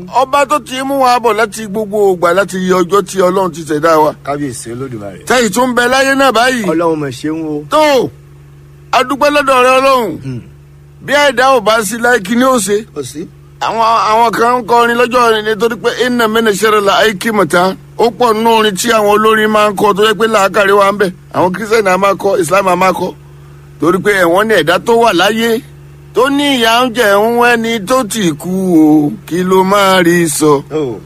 ọba tó ti mú wa bọ̀ láti gbogbo ògbà láti yẹ ọjọ́ tí ọlọ́run ti ṣẹ̀dá wa kábíyèsí olódùmarè. tẹ́yì tún bẹ láyé náà báyìí ọlọ́run mọ̀ ṣeun o. tó adúpẹ́ lọ́dọ̀ rẹ ọlọ́run bí ẹ̀dá ò bá sí láì kí ni ó ṣe kò sí. àwọn àwọn kan ń kọrin lọ́jọ́ rẹ̀ nítorí pé iná mẹ́nà ṣẹlẹ̀ la àìkí mọ̀tá ó pọ̀ nínú orin tí àwọn olórin máa ń kọ tó yẹ pé làákàrí wa ń bẹ̀ àwọn kírísítẹ́nì á máa kọ ìsìlámù á máa kọ torí pé ẹ̀wọ̀n ní ẹ̀dá tó wà láyé tó ní ìyá ń jẹ ń wẹ́ni tó ti kú o kí ló máa rí sọ. o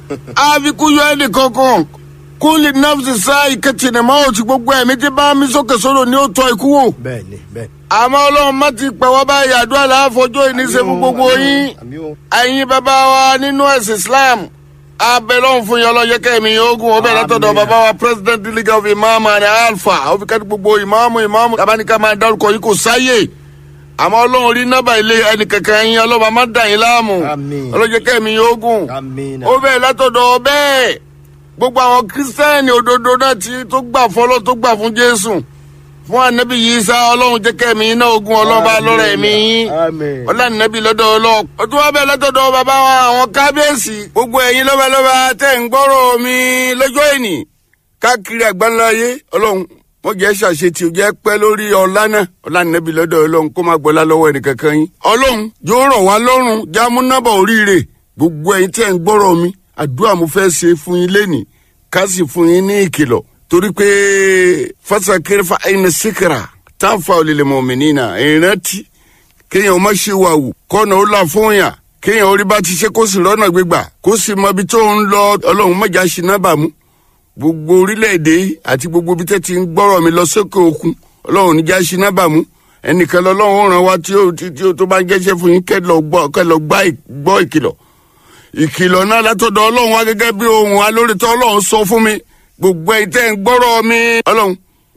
àfikún yọ ẹnì kankan kúlì nọ́ọ̀sì sá ìkẹtìnì máa ò ti gbogbo ẹ̀mí tí bá mi sókè sódò ní ó tọ́ ikú wò bẹ́ẹ̀ ni bẹ́ẹ̀. àmọ́ ọlọ́run má ti pẹ̀ wá báyìí àdúrà láàfọjọ́ ìníṣẹ́ fún gbogbo yín àmì o. ẹ̀yin bàbá wa nínú ẹ̀sìn islam abẹ́lọ́hún fún yín ọlọ́yẹ kẹ́mi ogun ọbẹ̀ látọ̀dọ̀ Àmín. bàbá wa president league of imam and alpha òfikẹ́ni gbogbo ìmáàmù ìmáàmù tabaníkà máa dárúkọ yín kò sáyè àmọ́ ọlọ́run rí nọ́bà ilé ẹnì kankan yín ọlọ́ba má dà yín láàmú Àmín. ọlọ́yẹ kẹ́mi ogun àmì náà. ó bẹ̀ látọ̀dọ̀ bẹ́ẹ̀ gbogbo àwọn kírísítẹ́nì òdodo náà ti tó gbà fọlọ́ tó gbà fún jésù fún anabi yìí sá ọlọ́run jẹ́ kẹ́mi iná ogun ọlọ́ba lọ́rọ̀ ẹ̀mí yín àmín. ọlànàbí lọ́dọ̀ ọlọ́ ọdún wa bẹ́ẹ̀ lọ́dọ̀ bàbá wa àwọn kábíyèsí gbogbo ẹ̀yin lọ́balọ́ba tẹ̀ ń gbọ́rọ̀ mi lọ́jọ́ ìní káàkiri àgbáńláyé ọlọ́run wọ́n jẹ́ ṣàṣetì jẹ́ pẹ́ lórí ọ̀la náà ọlànàbí lọ́dọ̀ ọlọ́run kó má gbọ́lá lọ́wọ́ ẹnìkankan yín ọlọ́run yóò rọ̀ wá lọ́rùn jámúnábà oríire gbogbo ẹ̀yin tẹ̀ ń gbọ́rọ̀ mi àdúrà mo fẹ́ ṣe fún yín lẹ́nìí ká sì fún yín ní ìkìlọ̀ torí pé fásakéré fa ẹni síkìrà táǹfà olèlè mọ̀mìnira ìrántí kéèyàn má ṣe wà wù kọ́nà ó là fún yàn kéèyàn orí bá ti ṣe kó sì rọ́nà gbégbà kó sì mọ ibi tó ń lọ ọlọ́run mọ̀já ṣìnà bàmú gbogbo orílẹ̀-èdè yìí àti gbogbo ibi tẹ́ ti ń gbọ́rọ̀ mi lọ sókè òkun ọlọ́run níjà ṣìnà bàmú ẹnìkan lọ́lọ́run ó ràn wá tí ó tí tí ó tó bá ń jẹ́ṣẹ́ fún yín kẹ́ lọ gbọ́ kẹ́ lọ gbá ì- gbọ́ ìkìlọ̀ ìkìlọ̀ náà látọ̀dọ̀ ọlọ́run wá gẹ́gẹ́ bí ohun alórítọ́ ọlọ́run sọ fún mi gbogbo ẹ̀ tẹ́ ń gbọ́rọ̀ mi ọlọ́run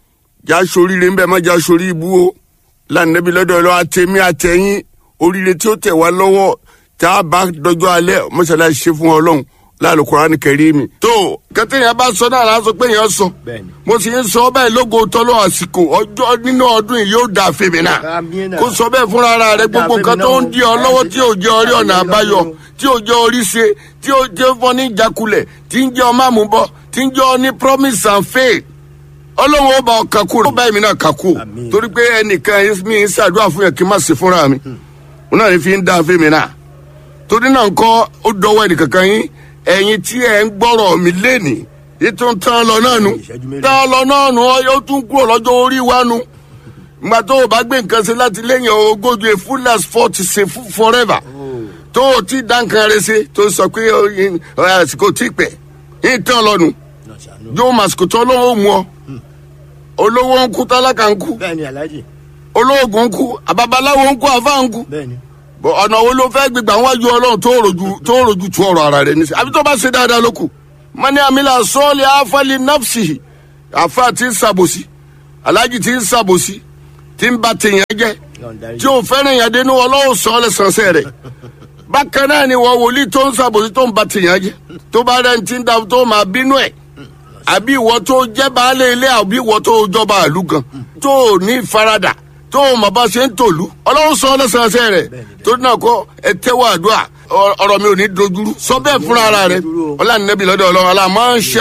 já soríire ńbẹ má já sorí ibú o lánàbí lọ́dọ̀ ọlọ́ àtẹ̀mí àtẹ̀yìn oríire tí ó tẹ̀ wá lọ́wọ́ tá a bá dọjọ́ alẹ́ mọ́ṣáláṣí ṣe fún ọlọ́run lálùkùrá ní kẹrí mi. tó kẹtẹ́yìn bá sọ náà láti sọ pé èèyàn sọ Bẹ́ẹ̀ni. mo sì ń sọ bẹ́ẹ̀ lógo tọ́lọ́ àsìkò ọjọ́ nínú ọdún yìí yóò dà fèmí náà Àmín náà. kó sọ bẹ́ẹ̀ fúnra ara rẹ Ó dà gbogbo fèmí nǹkan náà tó o. ń di ọ lọ́wọ́ tí ò jẹ́ orí ọ̀nà àbáyọ tí ò jẹ́ orí ṣe tí ò jẹ́ fọ́ ní ìjákulẹ̀ tí ń jẹ́ ọmọ àmúbọ̀ tí ń jẹ́ ọ ní promise and faith ọlọ́run ó bá ọ kakú ó bá èmi náà kakú Àmín. torí pé ẹnìkan mi ń ṣàdúrà fún yẹn kí n má ṣe fúnra mi òun náà ní fi ń dá fèmí náà torí náà nǹkan ó dọwọ́ ẹnìkankan yín ẹ̀yin tí ẹ̀ ń gbọ́rọ̀ mi lénìí ètò ń tán lọ náà nu Ìṣẹ́jú mélòó? tán lọ náà nu ọ yóò tún kúrò lọ́jọ́ orí wa nu ìgbà tó o bá gbé nǹkan ṣe láti lẹ́yìn ogójì a full as forty ṣe fún forever tó o ti dá nǹkan rẹ ṣe tó sọ pé ọ, yín, ọ, àsìkò tí pẹ́ yín tán lọ́nu náà ṣàánú. yóò màsìkò tó olówó mu ọ olówó ń kú tálákà ń kú bẹ́ẹ̀ ni aláàjì. olóògùn ń kú àbábaláwo ń kú àfáà ń kú bẹ́ẹ̀ ni. bọ ọ̀nà wo ló fẹ́ gbégbá wájú ọlọ́run tó rojú tó rojú tu ọ̀rọ̀ ara rẹ̀ ní sí àbí tó bá ṣe dáadáa ló kù mani amila sọ́ọ̀lì afali nafsi afa ti ń sàbòsí alájì ti ń sàbòsí ti ń ba tèèyàn jẹ́ Yọ̀ǹda tí ò fẹ́ràn yàn dénú ọlọ́run sọ ọ́ lẹ́sànsẹ́ rẹ̀ bákan náà ni wọ́n wòlíì tó ń sàbòsí tó ń ba tèèyàn jẹ́ tó bá rẹ̀ ń ti ń da tó máa bínú ẹ̀ àbí ìwọ tó jẹ́ baálé ilé àbí ìwọ tó jọba àlú gan tó ní ìfaradà tó mọ̀ bá ṣe ń tòlú ọlọ́run sọ ọ́ lẹ́sànsẹ́ rẹ̀ tó náà kọ́ ẹ tẹ́wọ́ àdúrà ọ- ọ̀rọ̀ mi ò ní dojúrú sọ bẹ́ẹ̀ fúnra ara rẹ̀ ọlá nẹ́bí lọ́dọ̀ ọlọ́run ọlá máa ń ṣe